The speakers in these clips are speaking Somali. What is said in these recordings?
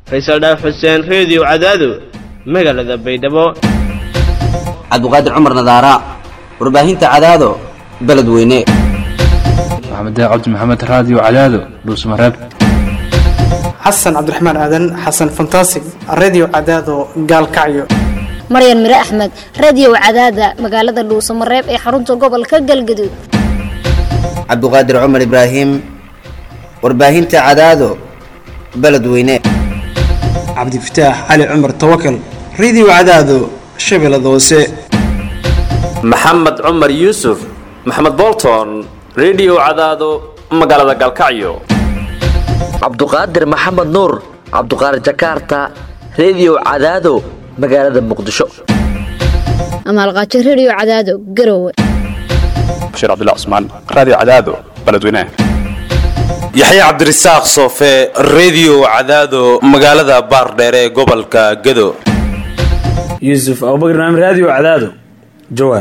faysal dhaaf xuseen reediyo cadaado magaalada baydhabo cabduqaadir cumar nadaara warbaahinta cadaado beledweyne maxamed cabdi maxamed raadiyo cadaado dhuusmareeb xasan cabdiraxmaan aadan xasan fantasig redio cadaado gaalkacyo maryan mire axmed radio cadaada magaalada dhuusamareeb ee xarunta gobolka galgaduud cabduqaadir cumar ibraahim warbaahinta cadaado beledweyne cabdifataax cali cumar tawakal redio cadaado shabeellada hoose maxamed cumar yuusuf maxamed bolton redio cadaado magaalada gaalkacyo cabduqaadir maxamed nuur cabduqaadir jakarta redio cadaado magaalada muqdisho amaalqaajo radio cadaado garowe bashiir cabdilla cusmaan raadiyo cadaado beledweynaha yaxya cabdirasaaq soofe redio cadaado magaalada baardheere ee gobolka gado yuusuf abubakar naam raadiyo cadaado jawaar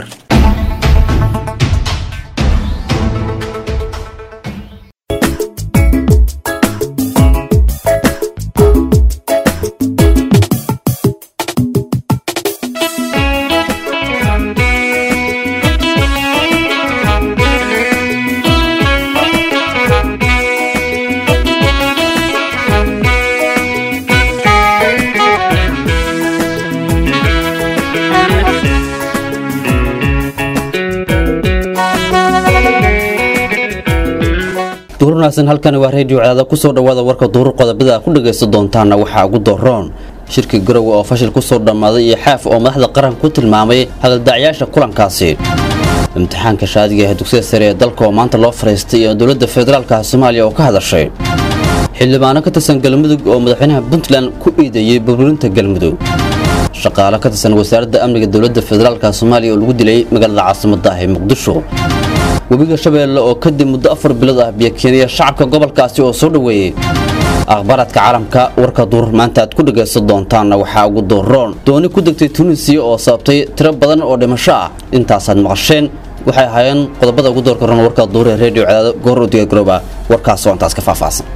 duur wanaagsan halkani waa reediyo cadaada kusoo dhawaada warka duur qodobada ku dhagaysta doontaana waxaa ugu doroon shirkii garowe oo fashil kusoo dhammaaday iyo xaaf oo madaxda qaranka ku tilmaamay hadaldacyaasha kulankaasi imtixaanka shaadiga ee dugsiga sare ee dalka oo maanta loo fariistay iyo dowladda federaalka soomaaliya oo ka hadashay xildhibaano ka tirsan galmudug oo madaxweynaha puntland ku iideeyey burburinta galmudug shaqaale ka tirsan wasaaradda amniga dowladda federaalka soomaaliya oo lagu dilay magaalada caasimadda ah ee muqdisho webiga shabeelle oo kadib muddo afar bilood ah biyo keenaya shacabka gobolkaasi oo soo dhoweeyey akhbaaraadka caalamka warka duur maanta aad ku dhagaysan doontaanna waxaa ugu dooroon dooni ku degtay tunisiya oo sababtay tiro badan oo dhimasho ah intaasaad maqasheen waxay ahaayeen qodobada ugu doorka ron warka duur ee reediyo cadaado goor udiga garooba warkaasoo intaas ka faahfaahsan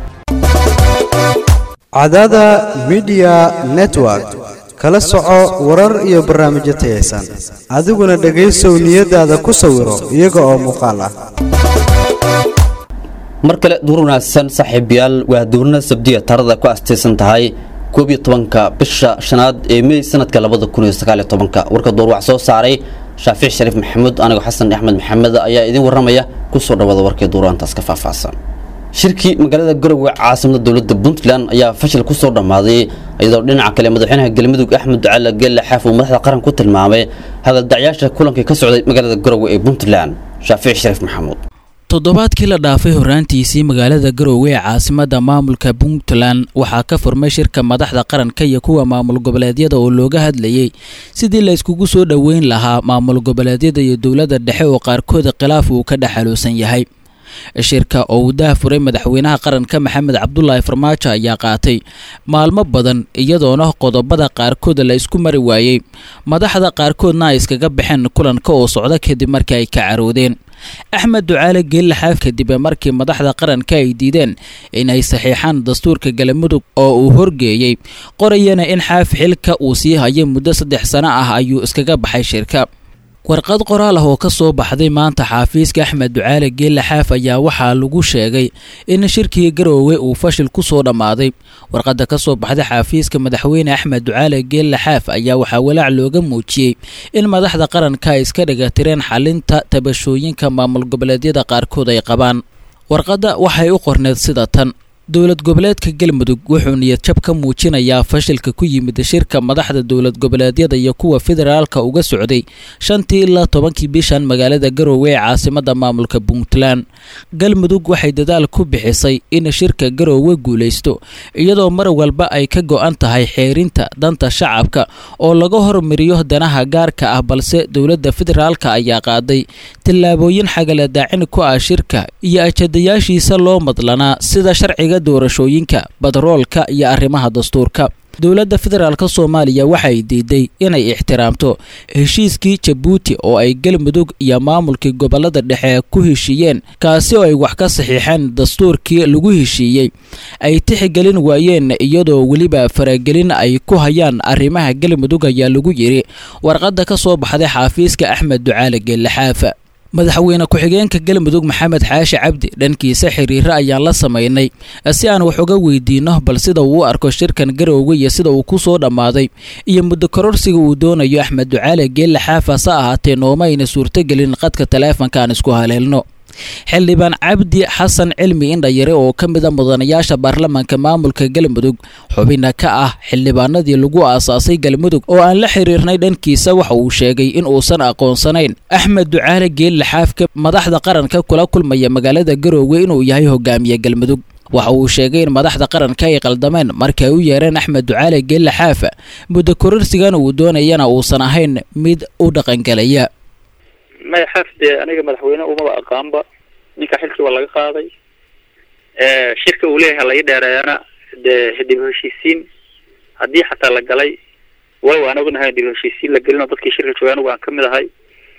cadaada midiya network kala soco warar iyo barnaamijyo tayaysan adiguna dhegaysow niyadaada ku sawiro iyaga oo muuqaal ah mar kale duur wanaagsan saaxiibayaal waa duurna sabdiya taarada ku astaysan tahay koob iyo tobanka bisha shanaad ee mey sanadka labada kun iyo sagaal iyo tobanka warka duur wax soo saaray shaafic shariif maxamuud anigoo xasan axmed maxamed ayaa idiin warramaya kusoo dhawaada warkii duuraantaas ka faahfaahsan shirkii magaalada garowe caasimada dowladda puntland ayaa fashil ku soo dhammaaday iyadoo dhinaca kale madaxweynaha galmudug axmed ducaale geelle xaaf uu madaxda qaran ku tilmaamay hadaldacyaasha kulankii ka socday magaalada garowe ee puntland shaafic shariif maxamuud toddobaadkii la dhaafay horraantiisii magaalada garowe ee caasimadda maamulka puntland waxaa ka furmay shirka madaxda qaranka iyo kuwa maamul goboleedyada oo looga hadlayey sidii la yskugu soo dhoweyn lahaa maamul goboleedyada iyo dowladda dhexe oo qaarkooda khilaaf uu ka dhexaluusan yahay shirka oo uu daahfuray madaxweynaha qaranka maxamed cabdulaahi farmaajo ayaa qaatay maalmo badan iyadoona qodobada qaarkood la isku mari waayey madaxda qaarkoodna ay iskaga baxeen kulanka oo socda kadib markii ay ka caroodeen axmed ducaale geelle xaaf kadib markii madaxda qaranka ay diideen inay saxiixaan dastuurka galmudug oo uu horgeeyey qorayana in xaaf xilka uu sii hayay muddo saddex sano ah ayuu iskaga baxay shirka warqad qoraal ah oo ka soo baxday maanta xaafiiska axmed ducaale geelle xaaf ayaa waxaa lagu sheegay in shirkii garoowe uu fashil ku soo dhammaaday warqadda ka soo baxday xaafiiska madaxweyne axmed ducaale geelle xaaf ayaa waxaa walaac looga muujiyey in madaxda qaranka ay iska dhigatireen xalinta tabashooyinka maamul goboleedyada qaarkood ay qabaan warqadda waxay u qorneed sida tan dowlad goboleedka galmudug wuxuu niyadjab ka muujinayaa fashilka ku yimid shirka madaxda dowlad goboleedyada iyo kuwa federaalka uga socday shantii ilaa tobankii bishan magaalada garowe ee caasimada maamulka puntland galmudug waxay dadaal ku bixisay in shirka garowe guulaysto iyadoo mar walba ay ka go-an tahay xeerinta danta shacabka oo laga hormariyo danaha gaarka ah balse dowladda federaalka ayaa qaaday tillaabooyin xagaladaacin ku ah shirka iyo ajadayaashiisa loo madlanaa sida sharciga doorashooyinka batroolka iyo arrimaha dastuurka dowladda federaalk soomaaliya waxay diiday inay ixtiraamto heshiiskii jabuuti oo ay galmudug iyo maamulkii gobolada dhexe ku heshiiyeen kaasi oo ay wax ka saxiixeen dastuurkii lagu heshiiyey ay tixigelin waayeen iyadoo weliba faragelin ay ku hayaan arrimaha galmudug ayaa lagu yidhi warqadda ka soo baxday xaafiiska axmed ducaale geellixaafa madaxweyne ku-xigeenka galmudug maxamed xaashi cabdi dhankiisa xiriiro ayaan la samaynay si aan wax uga weydiino bal sida uu u arko shirkan garowga iyo sida uu ku soo dhammaaday iyo muddo kororsiga uu doonayo axmed ducaale geelle xaafa hase ahaatee nooma ayna suurtogelin qadka taleefanka aan isku haleelno xildhibaan cabdi xasan cilmi indhayare oo ka mid a mudanayaasha baarlamaanka maamulka galmudug xubina ka ah xildhibaanadii lagu aasaasay galmudug oo aan la xiriirnay dhankiisa waxa uu sheegay in uusan aqoonsanayn axmed ducaale geelle xaafka madaxda qaranka kula kulmaya magaalada garoowe inuu yahay hogaamiye galmudug waxa uu sheegay in madaxda qaranka ay qaldameen markii ay u yeereen axmed ducaale geelle xaafa muddo kororsigan uu doonayana uusan ahayn mid u dhaqangelaya maya xaaf dee aniga madaxweyne umaba aqaanba ninka xilkii waa laga qaaday shirka uu leeyahay laga dheereeyana dee dib heshiisiin haddii xataa la galay walow aan ognahay dib heshiisiin la gelin oo dadkii shirka joogay anigu aan kamid ahay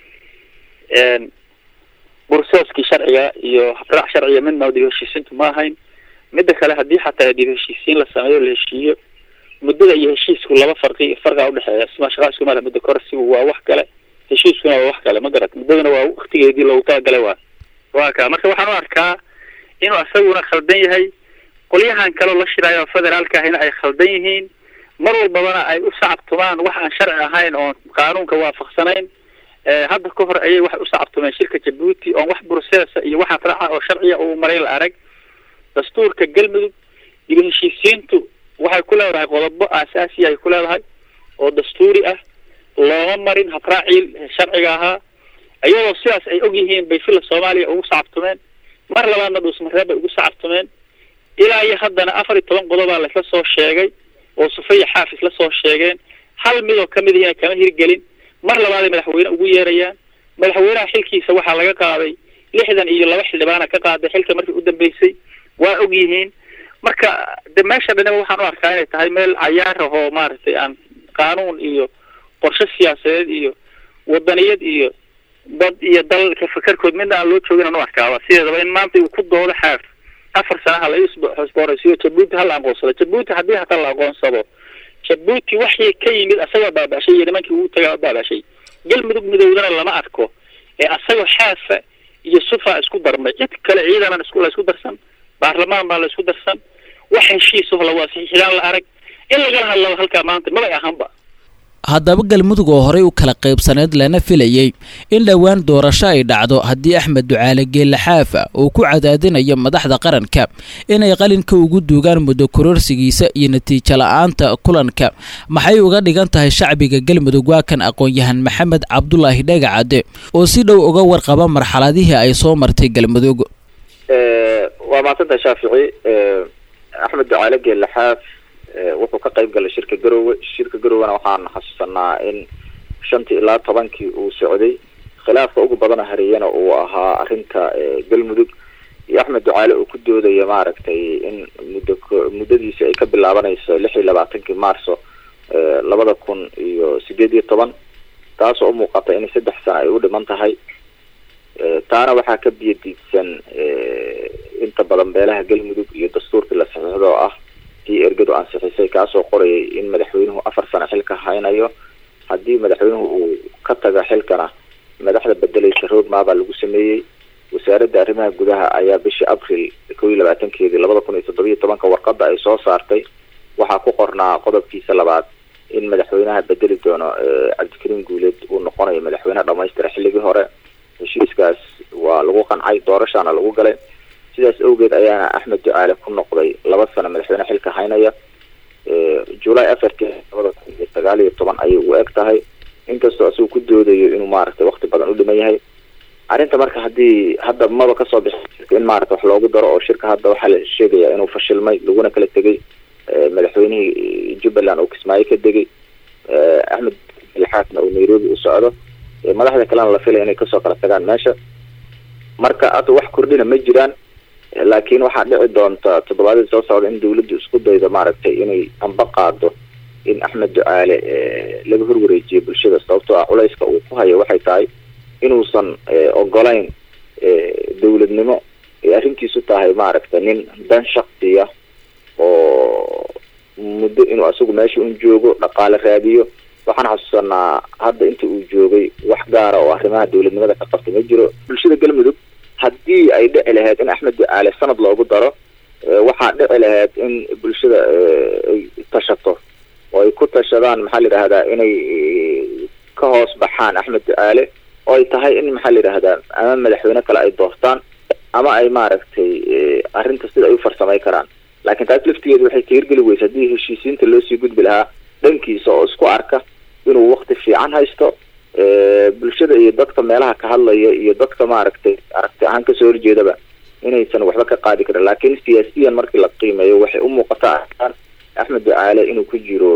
bursooskii sharciga iyo habraac sharciga midna dib heshiisiintu ma ahayn midda kale haddii xataa dib heshiisiin la sameeyo la heshiiyo muddada iyo heshiisku laba farqi farqa udhexeeya sima shaqa isku mala muddo korsigu waa wax kale heshiiskuna waa wax kale ma garat muddadana waa waktigeedii loogu talagalay waa waa ka marka waxaan u arkaa inuu asaguna khaldan yahay qolyahan kaleo la shiraayo federaalka ahina ay khaldan yihiin mar walbabana ay u sacabtumaan wax aan sharci ahayn oon qaanuunka waafaqsanayn hadda ka hor ayay waxay u sacabtumeen shirka jabuuti oon wax burseesa iyo waxa raaca oo sharciya uu maray la arag dastuurka galmudug iyo heshiisiintu waxay ku leedahay qodobo aasaasiya ay ku leedahay oo dastuuri ah looma marin habraacii sharciga ahaa iyadoo sidaas ay og yihiin bay fila soomaaliya ugu sacabtumeen mar labaadna dhuusmareeb bay ugu sacabtumeen ilaa iyo haddana afar iyo toban qodobaa laisla soo sheegay oo sufaya xaaf isla soo sheegeen hal midoo kamid ihina kama hirgelin mar labaaday madaxweyne ugu yeerayaan madaxweynaha xilkiisa waxaa laga qaaday lixdan iyo laba xildhibaana ka qaaday xilka markii u dambeysay waa og yihiin marka de meesha dhanaba waxaan u arkaa inay tahay meel cayaar ahoo maaragtay aan qaanuun iyo qorshe siyaasadeed iyo wadaniyad iyo dad iyo dalka fakarkood midna aan loo joogin aan u arkaaba sideedaba in maanta uu ku doodo xaaf afar sanaha la isbooraysiyo jabuuti hala aqoonsado jabuuti haddii hataa la aqoonsado jabuuti waxii ka yimid asagoo baabashay iyo nimankii ugu tagaa baabashay galmudug midowdana lama arko ee asagoo xaafa iyo sufa isku darmay cid kale ciidanan isku la isku darsan baarlamaan baa la isku darsan wax heshiisaho la waasiixidaan la arag in lagala hadlaba halkaa maanta mabay ahaanba haddaba galmudug oo horey u kala qaybsaneyd lana filayey in dhowaan doorasho ay dhacdo haddii axmed ducaale geelle xaafa uu ku cadaadinayo madaxda qaranka inay qalinka ugu duugaan muddo kororsigiisa iyo natiijo la-aanta kulanka maxay uga dhigan tahay shacbiga galmudug waa kan aqoon-yahan maxamed cabdulaahi dhagacade oo si dhow uga warqaba marxaladihii ay soo martay galmudug waa maadsantahay shaafici axmed ducaale geelle xaaf wuxuu ka qayb galay shirka garowe shirka garowena waxaan xasuusanaa in shantii ilaa tobankii uu socday khilaafka ugu badana hareeyana uu ahaa arrinta galmudug iyo axmed ducaale uu ku doodaya maaragtay in muddo muddadiisi ay ka bilaabanayso lix iyo labaatankii maarso labada kun iyo sideed iyo toban taasoo umuuqata in saddex sano ay u dhiman tahay taana waxaa ka biyadiidsan inta badan beelaha galmudug iyo dastuurkii la saxiixdo oo ah kii ergadu ansixisay kaasoo qorayay in madaxweynuhu afar sano xilka haynayo haddii madaxweynuhu uu ka taga xilkana madaxda bedelaysa roadmap baa lagu sameeyey wasaaradda arrimaha gudaha ayaa bishii abril kow iyo labaatankeedii labada kun iyo toddobiyo tobanka warqada ay soo saartay waxaa ku qornaa qodobkiisa labaad in madaxweynaha bedeli doono cabdikariim guuleed uu noqonayo madaxweyne dhamaystira xilligii hore heshiiskaas waa lagu qancay doorashaana lagu galay sidaas awgeed ayaana axmed ducaale ku noqday laba sano madaxweyne xilka haynaya july afartii labada kun iyo sagaal iyo toban ayay ugu eg tahay inkastoo isagu ku doodayo inuu maaragtay wakti badan u dhiman yahay arrinta marka haddii hadda maba kasoo bixi in maarata wax loogu daro oo shirka hadda waxaa la sheegaya inuu fashilmay laguna kala tegay madaxweynihii jubbaland oo kismaayo ka degay axmed lixaasna uu nairobi u socdo madaxda kalena la filaya inay kasoo kala tagaan meesha marka hadda wax kordhina ma jiraan laakiin waxaa dhici doonta toddobaadii soo socda in dawladdu isku daydo maaragtay inay amba qaado in axmed ducaale laga horwareejiyo bulshada sababtoo ah culayska uu ku hayo waxay tahay inuusan ogolayn dowladnimo ay arrintiisu tahay maaragta nin dan shaksiya oo muddo inuu asagu meesha un joogo dhaqaale raadiyo waxaan xasuusanaa hadda inta uu joogay wax gaara oo arrimaha dowladnimada ka qabta ma jiro bulshada galmudug haddii ay dhici lahayd in axmed ducaale sanad loogu daro waxaa dhici lahayd in bulshada ay tashato oo ay ku tashadaan maxaa la yidhahdaa inay ka hoos baxaan axmed ducaale oo ay tahay in maxaa la yidhahdaa ama madaxweyne kale ay doortaan ama ay maaragtay arrinta sida ay u farsamay karaan laakiin taas laftigeedu waxay ka hirgeli weysa haddii heshiisiinta loo sii gudbi lahaa dhankiisa oo isku arka inuu wakti fiican haysto bulshada iyo dadka meelaha ka hadlaya iyo dadka maaragtay aragti ahaan kasoo horjeedaba inaysan waxba ka qaadi karin laakiin siyaasiyan markii la qiimeeyo waxay u muuqataa arkaan axmed ducaale inuu ku jiro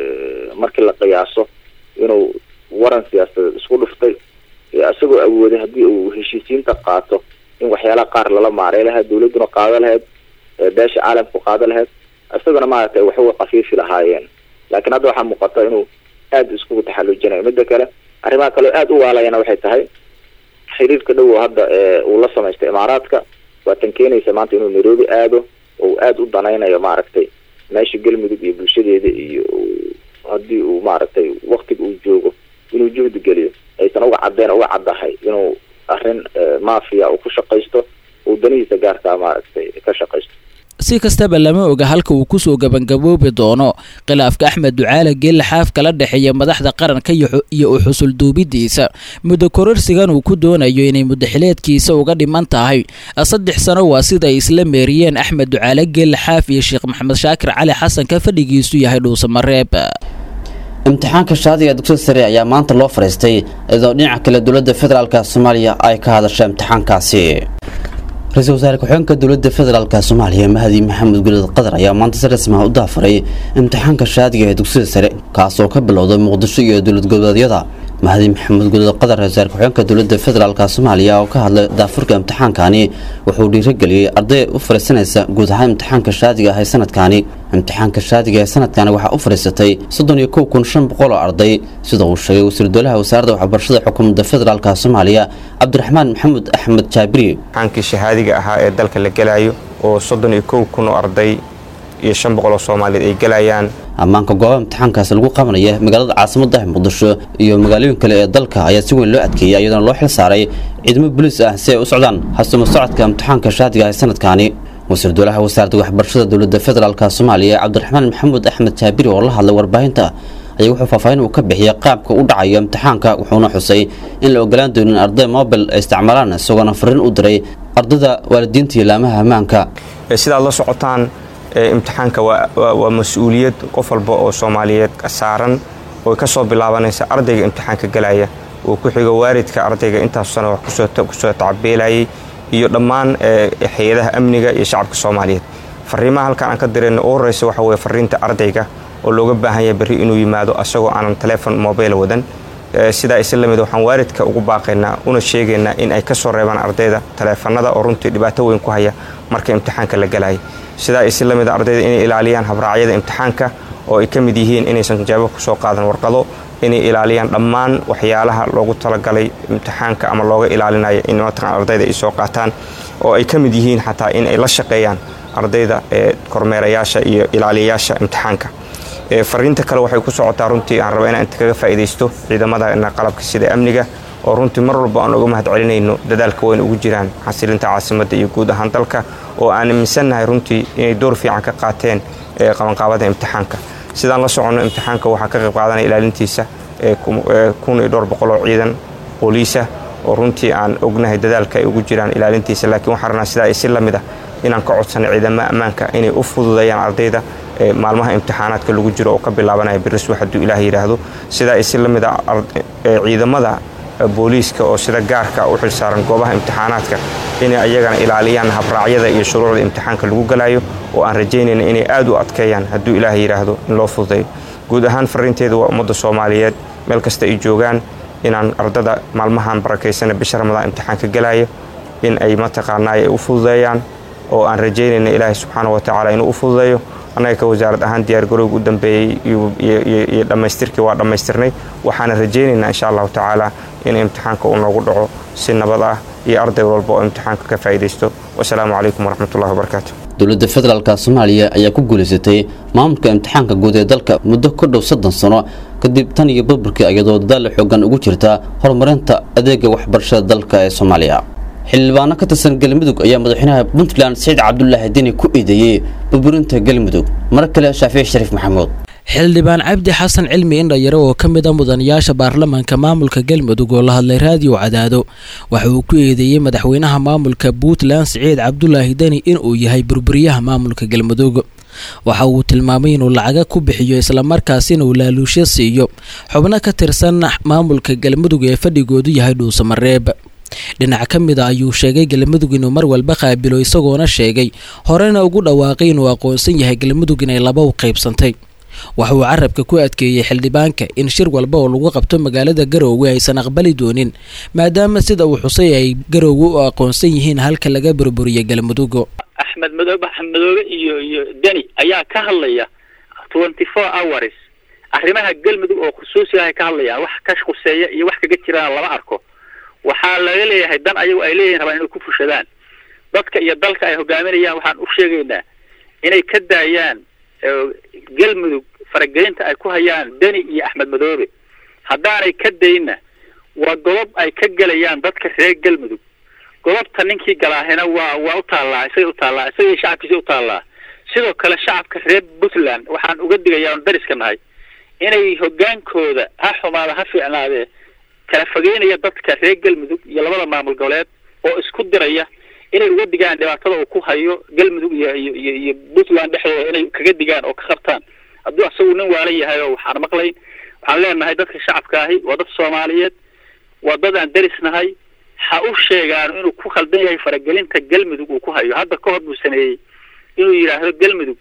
markii la qiyaaso inuu waran siyaasadeed isku dhuftay isagoo awooday haddii uu heshiisiinta qaato in waxyaalaha qaar lala maaray lahayd dawladduna qaado lahayd beesha caalamku qaado lahayd isaguna maaragtay waxuga kafiifi lahaayeen laakiin hadda waxaa muuqata inuu aada iskugu taxallujinayo midda kale arrimaha kaleo aada u waalayana waxay tahay xiriirka dhow oo hadda uu la samaystay imaaraadka waa tan keenaysa maanta inuu nairobi aado oo uu aada u danaynayo maaragtay meesha galmudug iyo bulshadeeda iyo haddii uu maaragtay waktiga uu joogo inuu juhdi geliyo aysan uga caddeen uga caddahay inuu arrin mafia uu ku shaqaysto uu danihiisa gaarkaa maaragtay ka shaqaysto si kastaba lama oga halka uu kusoo gabangaboobi doono khilaafka axmed ducaale geelle xaaf kala dhexeeya madaxda qaranka iyo u xusul duubidiisa muddo kororsigan uu ku doonayo inay muddaxileedkiisa uga dhiman tahay saddex sano waa sida ay isla meeriyeen axmed ducaale geelle xaaf iyo sheekh maxamed shaakir cali xasan ka fadhigiisu yahay dhuusamareeb imtixaanka shaadiga dugsiga sare ayaa maanta loo fadhiistay iyadoo dhinaca kale dowladda federaalka soomaaliya ay ka hadashay imtixaankaasi ra-iisul wasaare ku-xigeenka dowladda federaalka soomaaliya mahdi maxamed gulid qadar ayaa maanta si rasmi ah u daafuray imtixaanka shaadiga ee dugsiga sare kaasoo ka bilowday muqdisho iyo dowlad goboleedyada mahdi maxamed gulid qadar ra-isul wasaare ku-xigeenka dowladda federaalka soomaaliya oo ka hadlay daafurka imtixaankani wuxuu dhiirigeliyey arday u fadhiisanaysa guud ahaan imtixaanka shaadiga ah ee sanadkani imtixaanka shaadiga ee sanadkani waxaa u fadhiisatay soddon iyo kow kun shan boqol oo arday sida uu sheegay wasiir dowlaha wasaaradda waxbarashada xukuumadda federaalka soomaaliya cabdiraxmaan maxamed axmed jaabiri imtixaankii shahaadiga ahaa ee dalka la gelayo oo soddon iyo kow kun oo arday iyo shan boqol oo soomaaliyeed ay gelayaan ammaanka goobaha imtixaankaasi lagu qabanaya magaalada caasimadda muqdisho iyo magaalooyin kale ee dalka ayaa si weyn loo adkeeyay iyadoona loo xil saaray ciidamo booliis ah si ay u socdaan hasumo socodka imtixaanka shaadiga ah ee sanadkani wasiir dowlaha wasaaradda waxbarashada dowladda federaalka soomaaliya cabdiraxmaan maxamuud axmed jaabiri oo la hadlay warbaahinta ayaa wuxuu faahfaahin uu ka bixiyay qaabka u dhacayo imtixaanka wuxuuna xusay in la ogolaan doonin arday mobil ay isticmaalaan isagoona fariin u diray ardayda waalidiinta iyo laamaha ammaanka sidaad la socotaan imtixaanka waa mas-uuliyad qof walba oo soomaaliyeed saaran oo ka soo bilaabanaysa ardayga imtixaanka galaya uu ku xigo waalidka ardayga intaas sano wax kusoo tacabeelayay iyo dhammaan hay-adaha amniga iyo shacabka soomaaliyeed fariimaha halkan aan ka dirayna u horeysa waxa weye fariinta ardayga oo looga baahan yahay berri inuu yimaado asagoo aanan telefon mobile wadan sidaa isla lamid waxaan waalidka ugu baaqaynaa una sheegaynaa in ay ka soo reebaan ardayda taleefanada oo runtii dhibaato weyn ku haya marka imtixaanka la galaya sidaa isla lamid ardayda inay ilaaliyaan habraacyada imtixaanka oo ay ka mid yihiin inaysan jawaabo kusoo qaadan warqado inay ilaaliyaan dhammaan waxyaalaha loogu talagalay imtixaanka ama looga ilaalinayo in mataqan ardayda ay soo qaataan oo ay ka mid yihiin xataa in ay la shaqeeyaan ardayda ee kormeerayaasha iyo ilaaliyayaasha imtixaanka fariinta kale waxay ku socotaa runtii aan raba inaan inta kaga faa'iidaysto ciidamadana qalabka sida amniga oo runtii mar walba aan uga mahad celinayno dadaalka weyn ugu jiraan xasilinta caasimadda iyo guud ahaan dalka oo aan aaminsannahay runtii inay door fiican ka qaateen qabanqaabada imtixaanka sidaan la soconno imtixaanka waxaa ka qayb qaadanaya ilaalintiisa kun iyo dhowr boqol oo ciidan booliisa oo runtii aan ognahay dadaalka ay ugu jiraan ilaalintiisa laakiin waxaan rabnaa sidaa si lamid ah inaan ka codsanay ciidamada ammaanka inay u fududeeyaan ardayda maalmaha imtixaanaadka lagu jiro oo ka bilaabanaya biriswa hadduu ilaah yidhaahdo sidaa si lamid a ciidamada booliiska oo sida gaarka u xilsaaran goobaha imtixaanaadka inay ayagana ilaaliyaan habraacyada iyo shuruucda imtixaanka lagu galayo oo aan rajaynayna inay aad u adkeeyaan hadduu ilaah yidhaahdo in loo fududeeyo guud ahaan fariinteedu waa ummadda soomaaliyeed meel kasta ay joogaan inaan ardada maalmahan barakaysana bisha ramadaan imtixaanka galaya in ay mataqaanaa ay u fududeeyaan oo aan rajaynayna ilaahay subxaana wa tacaala inuu u fududeeyo annaga ka wasaarad ahaan diyaargarowga u dambeeyey iyo dhammaystirkii waa dhammaystirnay waxaana rajaynaynaa insha allahu tacaala in imtixaanka uu noogu dhaco si nabad ah iyo arday walba oo imtixaanka ka faa'iidaysto wasalaamu calaykum waraxmatullahi wabarakaatu dowladda federaalka soomaaliya ayaa ku guulaysatay maamulka imtixaanka guud ee dalka muddo ka dhow soddon sano kadib tan iyo burburkii iyadoo dadaal xoogan ugu jirta horumarinta adeega waxbarashada dalka ee soomaaliya xildhibaano ka tirsan galmudug ayaa madaxweynaha puntland saciid cabdulaahi deni ku eedeeyey burburinta galmudug mar kale shaafici shariif maxamuud xildhibaan cabdi xasan cilmi indhayare oo ka mid a mudanayaasha baarlamaanka maamulka galmudug oo la hadlay raadiyo cadaado waxa uu ku eedeeyey madaxweynaha maamulka puntland siciid cabdulaahi deni inuu yahay burburiyaha maamulka galmudug waxa uu tilmaamay inuu lacaga ku bixiyo islamarkaasina uu laaluusho siiyo xubno ka tirsan maamulka galmudug ee fadhigoodu yahay dhuusamareeb dhinac ka mid a ayuu sheegay galmudug inuu mar walba qaabilo isagoona sheegay horena ugu dhawaaqay inuu aqoonsan yahay galmudug inay laba u qaybsantay waxa uu carabka ku adkeeyey xildhibaanka in shir walba oo lagu qabto magaalada garoowe aysan aqbali doonin maadaama sida uu xusay ay garoowe u aqoonsan yihiin halka laga burburiyay galmudug axmed madoobe axmed madoobe iyo iyo deni ayaa ka hadlaya twenty four hours arrimaha galmudug oo khusuusiga ay ka hadlayaan wax ka khuseeya iyo wax kaga jiraan lama arko waxaa laga leeyahay dan ayagu ay leeyihin rabaan inay ku fushadaan dadka iyo dalka ay hogaaminayaan waxaan u sheegaynaa inay ka daayaan galmudug faragelinta ay ku hayaan deni iyo axmed madoobe haddaanay ka dayna waa godob ay ka gelayaan dadka reer galmudug godobta ninkii galaahina waa waa u taallaa isagay u taallaa isagay shacabkiisa u taallaa sidoo kale shacabka reer puntland waxaan uga digayaa oon dariska nahay inay hogaankooda ha xumaada ha fiicnaadee kala fogeynaya dadka reer galmudug iyo labada maamul goboleed oo isku diraya inay uga digaan dhibaatada uu ku hayo galmudug iyo iyo iyo iyo puntland dhexdooda inay kaga digaan oo ka qabtaan hadduu asagu nin waalan yahay oo waxaan maqlayn waxaan leenahay dadka shacabka ahi waa dad soomaaliyeed waa dad aan derisnahay ha u sheegaan inuu ku khaldan yahay faragelinta galmudug uu ku hayo hadda ka hor buu sameeyey inuu yidhaahdo galmudug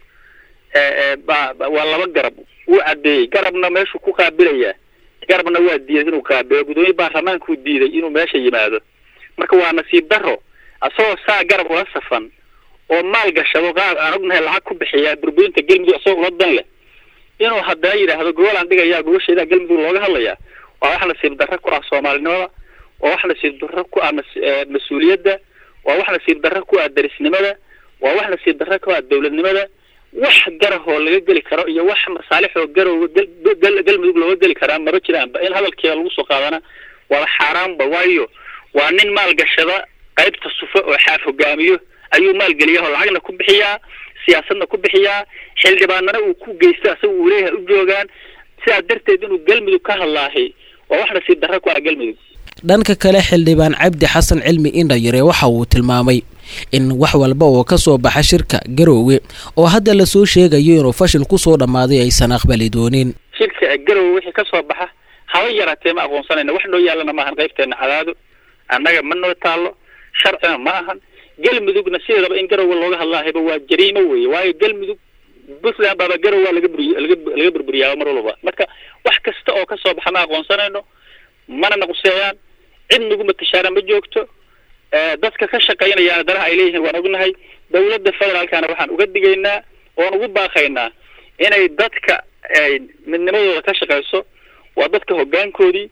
ba waa laba garab wuu caddeeyey garabna meeshuu ku qaabilayaa garabna waa diiday inuu qaabilo gudoomiye baarlamaankuu diiday inuu meesha yimaado marka waa nasiib daro asagoo saa garab ula safan oo maal gashado qaab aan ognahay lacag ku bixiyaa burburinta galmudug asagoo ula dan leh inuu haddana yidhaahdo gobolaan dhigayaa gobasheedaa galmudug looga hadlayaa waa wax nasiib darro ku ah soomaalinimada waa wax nasiib darro ku ah mas-uuliyadda waa wax nasiib darro ku ah darisnimada waa wax nasiib darro ku ah dowladnimada wax garahoo laga geli karo iyo wax masaalixoo garowga galmudug looga geli karaa maba jiraanba in hadalkeeda lagu soo qaadana waaba xaaraanba waayo waa nin maalgashada qaybta sufe oo xaaf hogaamiyo ayuu maalgeliya oo lacagna ku bixiyaa siyaasadna ku bixiyaa xildhibaanana uu ku geysto asaga uu leeyahay u joogaan sidaa darteed inuu galmudug ka hadlaahay waa wax nasiib darro ku ah galmudug dhanka kale xildhibaan cabdi xasan cilmi indhayare waxa uu tilmaamay in wax walba oo ka soo baxa shirka garoowe oo hadda lasoo sheegayo inuu fashil kusoo dhammaaday aysan aqbali doonin shirka garoowe wixii ka soo baxa haba yaraatee ma aqoonsanayna wax noo yaallana maahan qaybteena cadaado annaga ma noo taallo sharcina ma ahan galmudugna sideedaba in garoowe looga hadlaahayba waa jariimo weeye waayo galmudug puntland baaba garow waa laga buriy laga laga burburiyaaba mar walba marka wax kasta oo ka soo baxa ma aqoonsanayno mana naquseeyaan cid nagu matashaana ma joogto dadka ka shaqaynayaana danaha ay leeyihiin waan ognahay dawladda federaalkana waxaan uga digaynaa oon ugu baaqaynaa inay dadka midnimadooda ka shaqayso waa dadka hoggaankoodii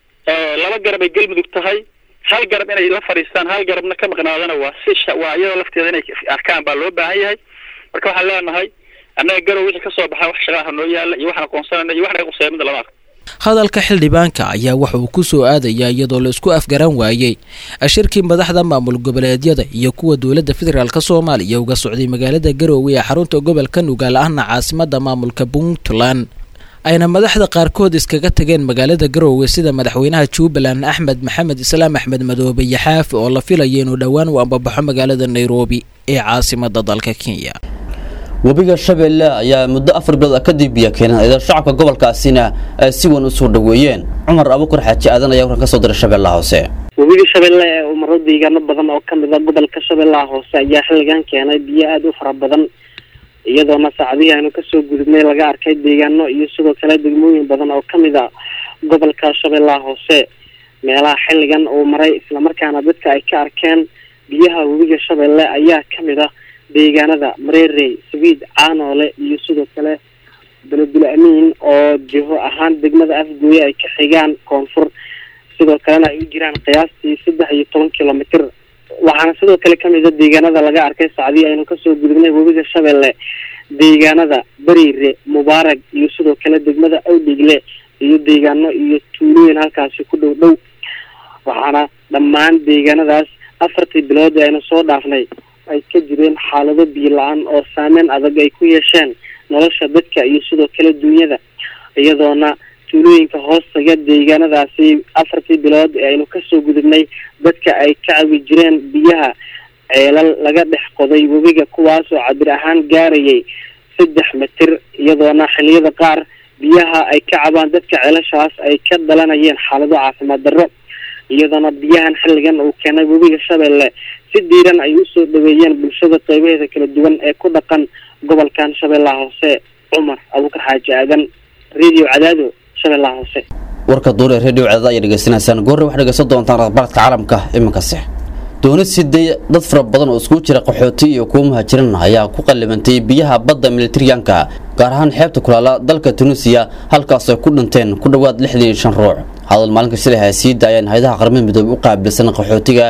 laba garab ay galmudug tahay hal garab inay la fadhiistaan hal garabna ka maqnaadana waa si waa iyada lafteeda inay arkaan baa loo baahan yahay marka waxaan leenahay annaga garow wixii kasoo baxa wax shaqaaha noo yaalla iyo waxaan aqoonsanayna iyo wax naga quseeya midda lama arko hadalka xildhibaanka ayaa waxa uu ku soo aadayaa iyadoo la isku afgaran waayey shirkii madaxda maamul goboleedyada iyo kuwa dowladda federaalk soomaaliya uga socday magaalada garoowe ee xarunta gobolka nugaal ahna caasimada maamulka puntland ayna madaxda qaarkood iskaga tageen magaalada garoowe sida madaxweynaha jubbaland axmed maxamed islaam axmed madoobe iyo xaafi oo la filaya inuu dhowaan u ambabaxo magaalada nairobi ee caasimada dalka kenya webiga shabeelle ayaa muddo afar bilood kadib biyo keeneen iyadoo shacabka gobolkaasina ay si weyn u soo dhoweeyeen cumar abukur xaaji aadan ayaa warkan ka soo diray shabeellaha hoose webiga shabeelle ee uu maro deegaano badan oo ka mid a gobolka shabeellaha hoose ayaa xilligan keenay biyo aada u fara badan iyadoona saacadihii aynu kasoo gudubnay laga arkay deegaano iyo sidoo kale degmooyin badan oo ka mid a gobolka shabeellaha hoose meelaha xilligan uu maray islamarkaana dadka ay ka arkeen biyaha webiga shabeelle ayaa ka mid ah deegaanada mareerey sabiid caanoole iyo sidoo kale beledul amiin oo jiho ahaan degmada afgooye ay ka xigaan koonfur sidoo kalena ay u jiraan qiyaastii saddex iyo toban kilomitr waxaana sidoo kale kamid a deegaanada laga arkay sacdii aynu kasoo gudubnay webiga shabeelle deegaanada bariire mubaarag iyo sidoo kale degmada awdhigle iyo deegaano iyo tuulooyin halkaasi ku dhow dhow waxaana dhammaan deegaanadaas afartii bilood ee aynu soo dhaafnay ay ka jireen xaalado biyo la-aan oo saameyn adag ay ku yeesheen nolosha dadka iyo sidoo kale duunyada iyadoona tuulooyinka hoostaga deegaanadaasi afartii bilood ee aynu kasoo gudubnay dadka ay ka cabi jireen biyaha ceelal laga dhex qoday webiga kuwaas oo cabir ahaan gaarayay saddex mitir iyadoona xiliyada qaar biyaha ay ka cabaan dadka ceelashaas ay ka dhalanayeen xaalado caafimaad darro iyadoona biyahan xilligan uu keenay webiga shabeelle si diiran ay usoo dhaweeyeen bulshada qeybaheeda kala duwan ee ku dhaqan gobolkan shabeellaha hoose cumar abuukar xaaji aadan radio cadaado shabeellaha hoose warka duur ee radio cadaada ayaa dhegeysanaysaan goorre waxaad dhegeysan doontaan akhbaaradka caalamka iminkase dooni siday dad fara badan oo iskugu jira qaxooti iyo kuwa muhaajirin ayaa ku qallimantay biyaha badda militariyanka gaar ahaan xeebta kulaala dalka tunisiya halkaas ay ku dhinteen ku dhowaad lixdan iyo shan ruux hadal maalinka shalay ha sii daayeen hay-adaha qaramada midoobey u qaabilsan qaxootiga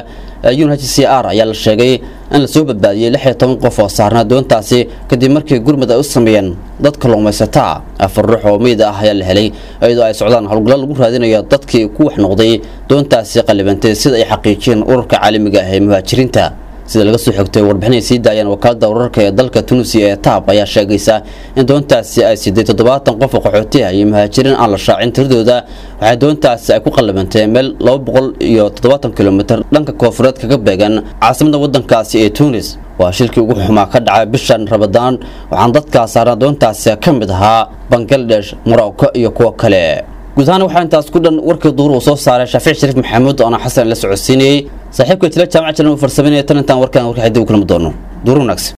unhcr ayaa la sheegay in lasoo badbaadiyey lix iyo toban qof oo saarnaa doontaasi kadib markii gurmud ay u sameeyeen dad kalluumaysataa afar ruux oo meyd ah ayaa la helay iyadoo ay socdaan howlgallo lagu raadinayo dadkii ku wax noqday doontaasi qallibantay sida ay xaqiijiyeen ururka caalamiga ah ee muhaajiriinta sida laga soo xigtay warbixinay sii daayeen wakaalada wararka ee dalka tunisia ee taab ayaa sheegaysa in doontaasi ay siday toddobaatan qof oo qaxooti ah iyo muhaajiriin aan la shaacin tiradooda waxay doontaasi ay ku qallibantay meel laba boqol iyo toddobaatan kilomitr dhanka koonfureed kaga beegan caasimada wadankaasi ee tunis waa shilkii ugu xumaa ka dhacay bishan rabadaan waxaan dadkaa saarnaa doontaasi ka mid ahaa bangladesh morocco iyo kuwo kale guud ahaan waxaa intaas ku dhan warkii duur uu soo saaray shaafic shariif maxamuud oona xasan la socodsiinayey saaxiibka jila jaamac jiran uu farsameynaya tan intaan warkaan warka xiddi u kulmi doono duur wanaagsan